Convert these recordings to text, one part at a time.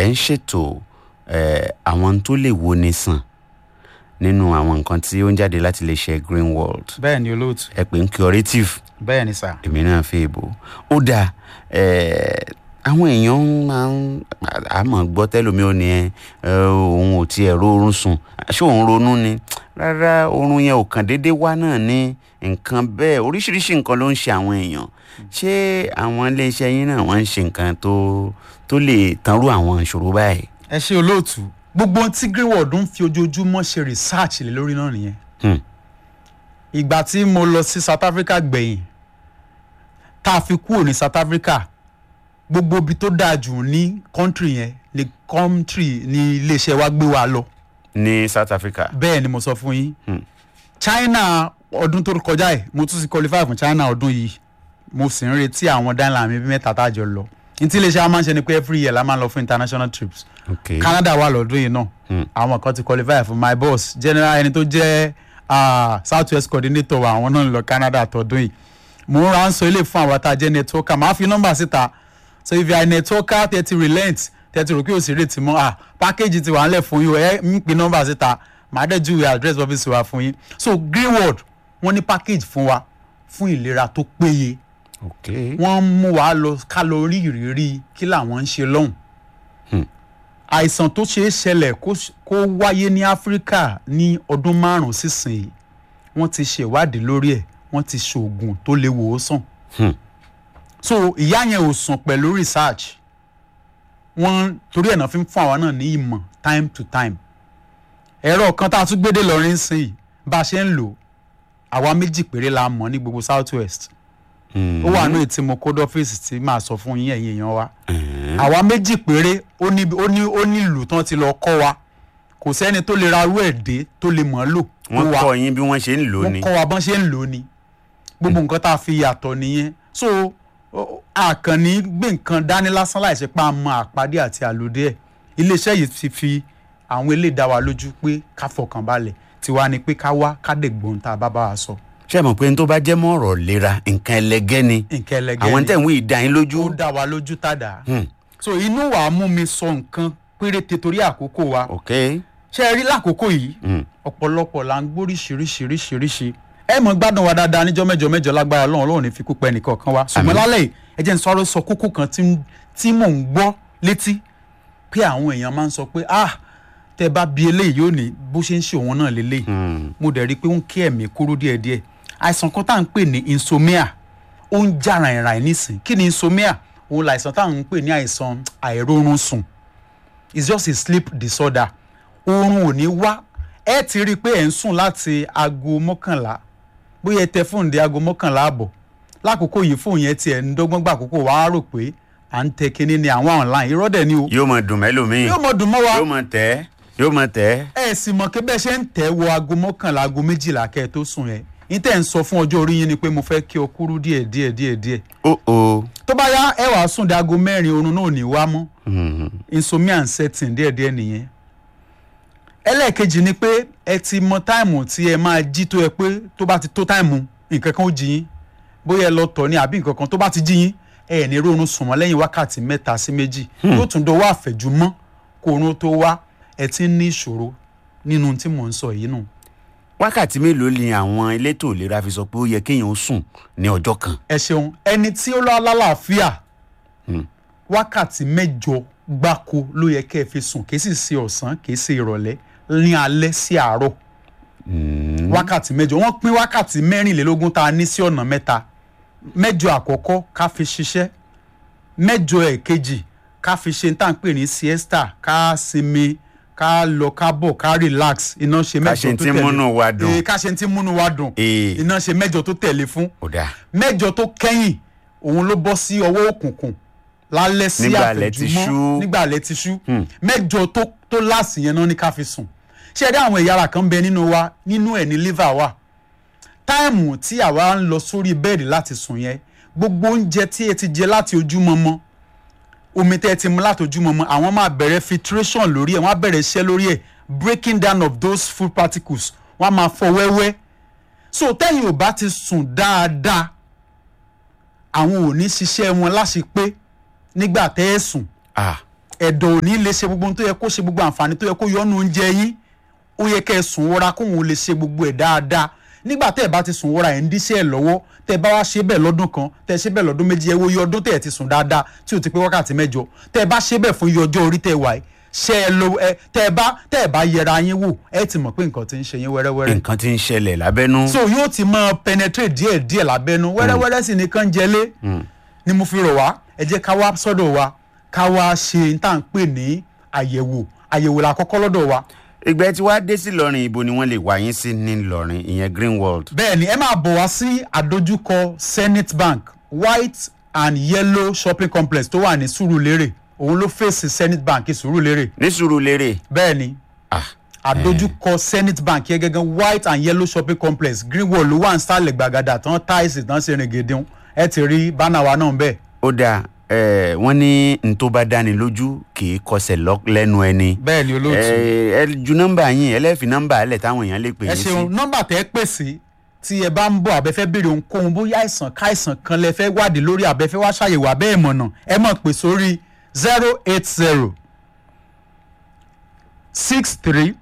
ẹ̀ ń ṣètò eh, àwọn tó lè wo ni sàn nínú àwọn nǹkan tí ó ń jáde láti lè ṣe green world bẹ́ẹ̀ ni olóòtú ẹ pè ń curative bẹ́ẹ̀ ni sà. èmi náà fi èbò ó dáa eh, àwọn èèyàn máa ń àmọ́ gbọ́ tẹ́lómi ò ní ẹ òun ò tiẹ̀ rórun sùn ṣé òun ronú ni rárá oorun yẹn ò kàn déédéé wá náà ní nǹkan bẹ́ẹ̀ oríṣiríṣi nǹkan ló ń ṣe àwọn èèyàn ṣé àwọn iléeṣẹ́ yín náà wọ́n ń ṣe nǹkan tó tó lè tanrú àwọn ìṣòro báyìí. ẹ ṣe olóòtú gbogbo ohun tí greenwood ń fi ojoojúmọ́ ṣe research lé lórí náà nìyẹn. Hmm. ìgbà tí mo lọ sí south africa gbẹ̀yìn tá a fi kúrò ní south africa gbogbo ibi tó dáa jù ní country yẹn ní country ní iléeṣẹ́ wa gbé wa lọ ní south africa. bẹ́ẹ̀ ni mo sọ fún yín Hmm. china ọdún tó kọjá ẹ̀ mo tún ti qualify fún china ọdún yìí mo sì ń retí àwọn dáńlá mi bí mẹ́ta tá a jọ lọ ní tí iléeṣẹ́ a máa ń ṣe ni pé every year la máa ń lọ fún international trips ok canada wà lọ́dún yìí náà Hmm. àwọn kan ti qualify fún my boss general ẹni tó jẹ́ ah, south west coordinator wa àwọn náà ń lọ canada tọdún yìí mo ń ra ń sọ ilé fún àwọn tá a jẹ́ networker màá fi nọ́mbà síta so if you are a networker tẹ́ ti relent tẹ́ ti rò pé òsì rètí mọ́ ah package ti wà ńlẹ̀ fún yín o ẹ ń pin nọ́mbà síta màá dẹ̀ júwe address office wa fún yín so greenwood wọ́n ní package fún wa fún ìlera tó péye ok wọ́n ń mú wa lọ ká lọ rí ìrírí kí làwọn ń ṣe lọ́hùn. Hmm. àìsàn tó ṣeé ṣẹlẹ̀ kó ṣ- kó wáyé ní áfíríkà ní ọdún márùn-ún sísìn wọ́n ti ṣèwádìí lórí ẹ̀ wọ́n ti ṣoògùn tó lè wò ó sàn. Hmm. so ìyá yẹn ò sùn pẹ̀lú research wọ́n torí ẹ̀ náà fi ń fún àwa náà ní ìmọ̀ time to time ẹ̀rọ kan tá a tún gbédè lọ́rin sìn yìí bá a ṣe ń lò àwa méjì péré la mọ̀ ní gbogbo south west Hmm. ó wà ní ètí mo kódé ọ́fíìsì tí màá sọ fún yín ẹ̀yin èèyàn wa Hmm. àwa méjì péré ó ní ó ní ó ní ìlú tán ti lọ kọ́ wa kò sẹ́ni tó lè ra irú ẹ̀ dé tó lè mọ̀ ọ́ lò tó wọ́n wa kọ́ yín bí wọ́n ṣe ń lò ó wọ́n ni. kọ́ wa bọ́n ṣe ń lò ó ni gbogbo nǹkan tá a fi yàtọ̀ nìyẹn so ó- àkànní gbé nǹkan dání lásán láìsí pa àmọ́ àpàdé àti àlòdé ẹ̀ iléeṣẹ́ yìí ti fi àwọn eléyìí dá wa lójú pé ká fọkàn balẹ̀ tiwa ni pé ká wá ká dẹ̀ gbóhùn tá a bá bá wa sọ ṣé ẹ mọ̀ pé n tó bá jẹ́ mọ́ ọ̀rọ̀ lera nǹkan ẹlẹgẹ́ ni nǹkan ẹlẹgẹ́ àwọn ni. tẹ̀ ń wí ìdá yín lójú. ó dá wa lójú tàdá Hmm. so inú wa mú mi sọ nǹkan péréte torí àkókò wa ok ṣé ẹ rí lákòókò yìí Hmm. ọ̀pọ̀lọpọ̀ là ń gbóríṣiríṣiríṣiríṣi ẹ mọ̀ gbádùn wa dáadáa níjọ́ mẹ́jọ mẹ́jọ lágbára ọlọ́run ọlọ́run ní fi kú pẹ́ nìkan kan wa ṣùgbọ́n Àmín. lálẹ́ yìí ẹ jẹ́ n sọ̀rọ̀ sọ kókó kan tí ń- tí mò ń gbọ́ létí pé àwọn èèyàn máa ń sọ pé ah tẹ bá bi eléyìí yóò ní bó ṣe ń ṣe òun náà lélẹ́yìí Hmm. mo dẹ̀ rí i pé ó ń kí ẹ̀mí kúrú díẹ̀díẹ̀ àìsàn kan tá à ń pè ní insomnia ó ń já ràìnràìn nísìn kí ni insomnia òun làìsàn tá à ń pè ní àìsàn àìrórun sùn it's just a sleep disorder oorun ò ní wá ẹ ti rí i pé ẹ̀ ń sùn láti aago mọ́kànlá bóyá ẹ tẹ fóònù dé aago mọ́kànlá àbọ̀ lákòókò yìí fóònù yẹn tiẹ̀ ń dọ́gbọ́n gbà àkókò wàá rò pé à ń tẹ kinní ni àwọn online irọ́ dẹ̀ ni o yóò mọ dùn mẹ́lòmíì yóò mọ̀ dùn mọ́ wa yóò mọ tẹ́ yóò mọ tẹ́. ẹ sì mọ̀ pé bẹ́ẹ̀ ṣe ń tẹ̀ wọ aago mọ́kànlá aago méjìlá kẹ́ ẹ tó sùn yẹn ní tẹ̀ ń sọ fún ọjọ́ orí yín ni pé mo fẹ́ kí ọ kúrú díẹ̀ díẹ̀ díẹ̀ díẹ̀ ó o. tó bá yá ẹ wàá sùn dé aago mẹ́rin oorun náà ò ní wá mọ́ Hmm. insomnia and setting díẹ̀ díẹ̀ nìyẹn ẹlẹ́ẹ̀kejì ni pé ẹ ti mọ táìmù tí ẹ máa jí tó ẹ pé tó bá ti tó táìmù nǹkan kan ó jí yín bóyá ẹ lọ tọ̀ ní àbí nǹkan kan tó bá ti jí yín ẹ ní rórun sùn mọ́ lẹ́yìn wákàtí mẹ́ta sí méjì yóò tún dọwọ́ àfẹ̀jùmọ́ kó oorun tó wá ẹ ti ń ní ìṣòro nínú tí mò ń sọ yìí nù. wákàtí mélòó ni àwọn elétò ìlera fi sọ pé ó yẹ kéèyàn ó sùn ní ọjọ́ kan. ẹ ṣeun ẹni tí ó lọ lálàáfíà Hmm. wákàtí mẹ́jọ gbáko ló yẹ kẹ́ ẹ fi sùn kì í sì ṣe ọ̀sán kì í ṣe ìrọ̀lẹ́ ní alẹ́ sí àárọ̀ Hmm. wákàtí mẹ́jọ wọ́n pín wákàtí mẹ́rìnlélógún tá a ní sí ọ̀nà mẹ́ta mẹ́jọ àkọ́kọ́ ká fi ṣiṣẹ́ mẹ́jọ ẹ̀kejì ká fi ṣe tá à ń pè ní siesta ká sinmi ká lọ ká bọ̀ ká relax iná ṣe ká mẹ́jọ ṣe tó tí tẹ̀lé múnú wa dùn. Eh, ká ṣe tí múnú wa dùn Ee. iná ṣe mẹ́jọ tó tẹ̀lé fún ó dáa. mẹ́jọ tó kẹ́yìn òun ló bọ́ sí ọwọ́ òkùnkùn lálẹ́ sí Nígbà alẹ́ ti àfẹ̀jùmọ́ ṣú. nígbà alẹ́ ti ṣú Hmm. mẹ́jọ tó tó láàsì yẹn náà ní ká fi sùn ṣé ẹ dá àwọn ẹ̀yà ara kan bẹ nínú wa nínú ẹ̀ ní liver wà táìmù tí àwa ń lọ sórí bẹ́ẹ̀dì láti sùn yẹn gbogbo oúnjẹ tí ẹ ti jẹ láti ojúmọmọ omi tẹ́ ẹ ti mu láti ojúmọmọ àwọn máa bẹ̀rẹ̀ filtration lórí ẹ̀ wọ́n á bẹ̀rẹ̀ iṣẹ́ lórí ẹ̀ breaking down of those food particles wọ́n á máa fọ wẹ́wẹ́ so tẹ́yìn ò bá ti sùn dáadáa àwọn ò ní ṣiṣẹ́ wọn láṣepé nígbà tẹ́ ẹ sùn ah ẹ̀dọ̀ ò ní lè ṣe gbogbo ohun tó yẹ kó ṣe gbogbo àǹfààní tó yẹ kó yọnu oúnjẹ yín ó yẹ kẹ́ ẹ sùn wọra kóun lè ṣe gbogbo ẹ̀ dáadáa nígbà tẹ́ ẹ bá ti sùn wọra ẹ̀ ń díṣẹ́ ẹ̀ lọ́wọ́ tẹ́ ẹ bá wá ṣe bẹ́ẹ̀ lọ́dún kan tẹ́ ẹ ṣe bẹ́ẹ̀ lọ́dún méjì ẹ wo iye ọdún tẹ́ ẹ ti sùn dáadáa tí ò ti pé wákàtí mẹ́jọ tẹ́ ẹ bá ṣe bẹ́ẹ̀ fún iye ọjọ́ orí tẹ́ ẹ wà yìí ṣe ẹ lo ẹ tẹ́ ẹ bá tẹ́ ẹ bá yẹra yín wò ẹ ti mọ̀ pé nǹkan ti ń ṣe yín wẹ́rẹ́wẹ́rẹ́ nǹkan tí ń ṣẹlẹ̀ lábẹ́nú. so yóò ti máa penetrate díẹ̀ díẹ̀ lábẹ́nu wẹ́rẹ́wẹ́rẹ́ sì ni kàn jẹlé ni mo fi rọ̀ wá ẹ jẹ́ ká wá sọ́dọ̀ wa ká wá ṣe n tá à ń pè ní àyẹ̀wò àyẹ̀wò la kọ́kọ́ lọ́dọ̀ wa ìgbẹ́ tí wàá dé sí lọ́rin ibo ni wọ́n lè wá yín sí ní lọ́rin ìyẹn greenwald. bẹ́ẹ̀ ni ẹ máa bọ̀ wá sí àdójúkọ zenith bank white and yellow shopping complex tó wà ní sùúrùlérè òun ló fèsì zenith bank sùúrùlérè ní sùúrùlérè. bẹ́ẹ̀ ni ah àdójúkọ zenith bank yẹn gẹ́gẹ́ white and yellow shopping complex greenwald ló wà ń sálẹ̀ gbàgàdà tán táìsì tán ṣe rìn gèdè ẹ ti rí bánà wa náà bẹ́ẹ̀. ó dáa ẹ wọ́n ní n tó bá dáni lójú kì í kọsẹ̀ lọ- lẹ́nu ẹni. bẹ́ẹ̀ ni olóòtú. ẹ ẹ ju nọ́mbà yín ẹlẹ́fì nọ́mbà alẹ̀ táwọn èèyàn lè pè ẹ yín sí. ṣeun nọmba tẹ ẹ pè sí tí ẹ bá ń bọ àbẹfẹ béèrè ohunkóhun bóyá àìsàn káìsàn kan lẹ fẹ wádìí lórí àbẹfẹ wá ṣàyẹwò abẹ ìmọ̀nà ẹ mọ̀ pé sórí zero eight zero six three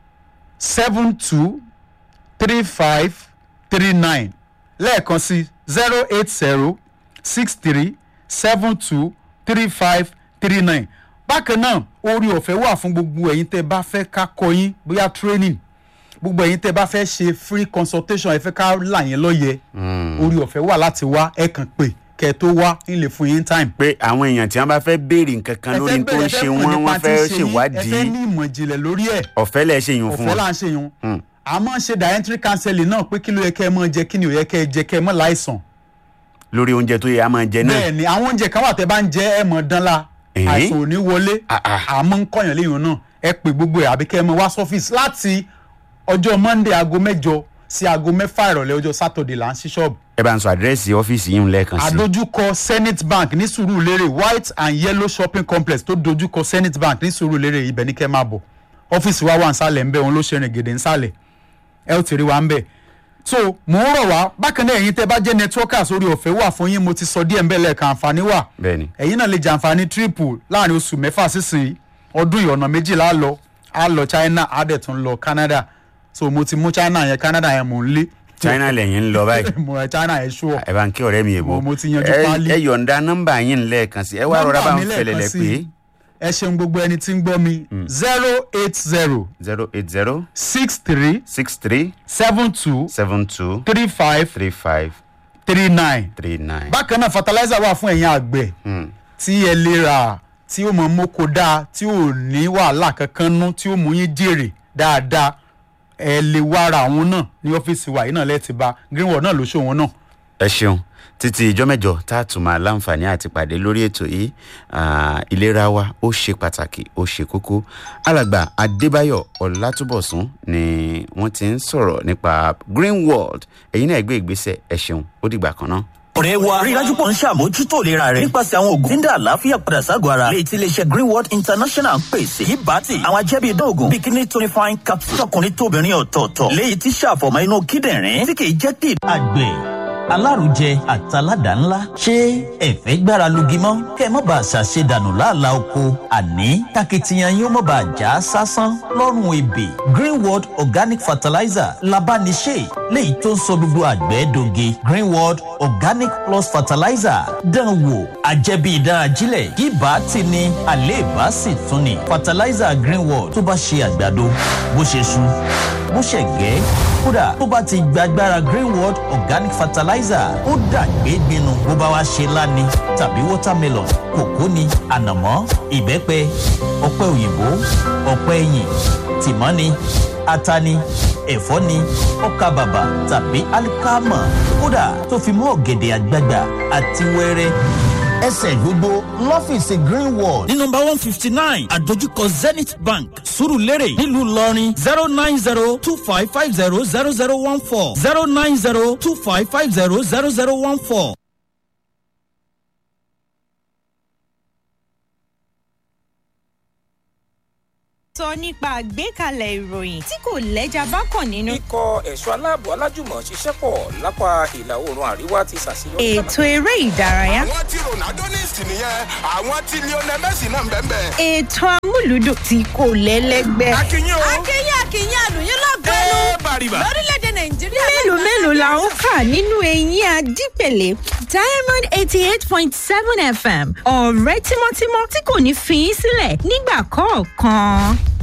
seven two three five three nine lẹ́ẹ̀kan sí zero eight zero six three seven two three five three nine bákan náà orí ọ̀fẹ́ wà fún gbogbo ẹ̀yin tẹ́ bá fẹ́ ká kọ́ yín bóyá training gbogbo ẹ̀yin tẹ́ bá fẹ́ ṣe free consultation ẹ fẹ́ ká là yín lọ́yẹ̀ orí ọ̀fẹ́ wà láti wá ẹ kàn pé kẹ́ ẹ tó wá ń lè fún yín time. pé àwọn èèyàn tí wọ́n bá fẹ́ béèrè nǹkan kan lórí n tó ń ṣe wọ́n wọ́n fẹ́ ẹ fẹ́ ṣèwádìí ní ìmọ̀ ìjìnlẹ̀ lórí ẹ̀ ọ̀fẹ́ lẹ̀ ṣe yùn fún ọ̀fẹ́ wọn. là ń ṣe yun àmọ́ ṣe dietary counseling náà pé kí ló yẹ kẹ́ ẹ mọ̀ jẹ kí ni ò yẹ kẹ́ ẹ jẹ kẹ́ ẹ mọ̀ láìsàn lórí oúnjẹ tó yẹ a máa jẹ náà. bẹ́ẹ̀ ni àwọn oúnjẹ kan wà tẹ́ bá ń jẹ ẹ mọ̀ dánlá Èé? àìsàn ò ní wọlé Ah, ah. àmọ́ ń kọ̀yàn léyìn náà ẹ pè gbogbo ẹ̀ àbí kẹ́ ẹ mọ̀ wá sọ́fíìsì láti ọjọ́ monday aago mẹ́jọ sí aago mẹ́fà ìrọ̀lẹ́ ọjọ́ saturday là ń ṣí ṣọ́ọ̀bù ẹ bá ń sọ àdírẹ́sì ọ́fíìsì yín lẹ́ẹ̀kan sí. àdójúkọ zenith bank ní sùúrùlérè white and yellow shopping complex tó dojúkọ zenith bank ní sùúrùlérè ibẹ̀ ní kẹ́ máa bọ̀ ọ́fíìsì wa wà nsàlẹ̀ ńbẹ̀ òun ló ṣe rìn gèdè nsàlẹ̀ ẹ ó ti rí wa ńbẹ̀ so mò ń rọ̀ wá bákan náà ẹ̀yin tẹ́ bá jẹ́ networkers orí ọ̀fẹ́ wà fún yín mo ti sọ díẹ̀ ńbẹ̀ lẹ́ẹ̀kan àǹfààní wà bẹ́ẹ̀ni ẹ̀yin náà lè jàǹfààní triple láàrin oṣù mẹ́fà sísìn ọdún ìyọ̀nà méjìlá lọ á lọ china á dẹ̀ tún lọ canada so mo ti mú china yẹn canada yẹn mò ń lé china lẹ́yìn ń lọ báyìí mo ẹ china yẹn ṣú ọ ẹ bá ń kí ọ̀rẹ́ mi èbó Mo- mo ti yanjú Ẹ- páálí. ẹ yọ̀ǹda nọ́mbà yín lẹ́ẹ̀kan sí ẹ wá rọra bá ń fẹlẹ̀lẹ̀ pé ẹ ṣeun gbogbo ẹni tí ń gbọ́ mi zero eight zero zero eight zero six three six three seven two seven two three five three five three nine. three nine. bákan náà fertilizer wà fún ẹ̀yin àgbẹ̀ tí ẹ lè rà tí ó mọ mọ́kò dáa tí ò ní wàhálà kankan nú tí ó mú yín jèrè dáadáa ẹ lè wá ra àwọn náà ní ọ́fíìsì wa yìí náà lẹ́ẹ̀tì bá greenwood náà ló ṣòwò náà. ẹ ṣeun títí ìjọ mẹ́jọ tá a tún máa láǹfààní àti pàdé lórí ètò yìí ah, ìlera wa ó ṣe pàtàkì ó ṣe kókó alàgbà adébáyọ̀ ọlátúbọ̀sún ni wọ́n ti ń sọ̀rọ̀ nípa green world ẹ̀yin náà gbé ìgbésẹ̀ ẹ ṣeun ó dìgbà kan náà. ọ̀rẹ́ wa rí i dájú pọ̀ ń ṣàmójútó ìlera rẹ̀ nípasẹ̀ àwọn oògùn tí ń dá àlàáfíà padà ságọ̀ ara léyìí tí iléeṣẹ́ greenworld international ń pèsè yìí bá ti àwọn ajẹ́bí dóògùn bikini tonifying capsule tọkùnrin tóbìnrin ọ̀tọ̀ọ̀tọ̀ léyìí tí ṣàfọ̀mọ́ inú kíndìnrín tí kìí jẹ́ kí. àgbẹ̀ alárùjẹ àtàládà ńlá ṣé ẹ̀fẹ́ gbára lugi mọ́ kẹ́ ẹ má bàa ṣàṣe dànù láàlá oko àní takitiyan yín ó má bàa já sásán lọ́rùn ebè greenworld organic fertilizer labániṣe léyìí tó ń sọ gbogbo àgbẹ̀ doge greenworld organic plus fertilizer dán wò àjẹbí ìdán ajílẹ̀ yíbà tí ni àléèbá sì tún ni fertilizer greenworld tó bá ṣe àgbàdo bó ṣe sun bó ṣe gẹ́ kódà tó bá ti gbàgbára greenworld organic fertilizer ó dàgbé gbinu bó bá wá ṣe láni tàbí watermelon kòkó ni ànàmọ́ ìbẹ́pẹ ọ̀pẹ òyìnbó ọ̀pẹ ẹ̀yìn tìmọ́ ni ata ni ẹ̀fọ́ ni ọkà bàbà tàbí alikama kódà tó fi mọ́ ọ̀gẹ̀dẹ̀ àgbagbà àti wẹ́rẹ́ ẹsẹ̀ gbogbo lọ́fíìsì greenwall ní nọmba one fifty nine àdójúkọ zenith bank surulere nílùú ìlọrin zero nine zero two five five zero zero zero one four zero nine zero two five five zero zero zero one four. sọ nípa àgbékalẹ̀ ìròyìn tí kò lẹ́jà bákan nínú. ikọ̀ ẹ̀ṣọ́ aláàbò alájùmọ̀ ṣiṣẹ́ pọ̀ lápá ìlà oòrùn àríwá ti ṣàṣeyọrí. ètò eré ìdárayá. àwọn tí ronaldo ní ìsìn nìyẹn àwọn tí lionel messi náà ń bẹ́ẹ̀ bẹ́ẹ̀. ètò amúlùdùn tí kò lẹ́lẹ́gbẹ́. akínyìn o. akínyìn akínyìn àlùyìn lọ́gọ́nù ẹ bàrìbà. lórílẹ̀‐èdè nàìjíríà. mélòó mélòó la ó kà nínú eyín adípèlé diamond eighty eight point seven fm ọ̀rẹ́ tímọ́tímọ́ tí kò ní fi í sílẹ̀ nígbà kọ̀ọ̀kan.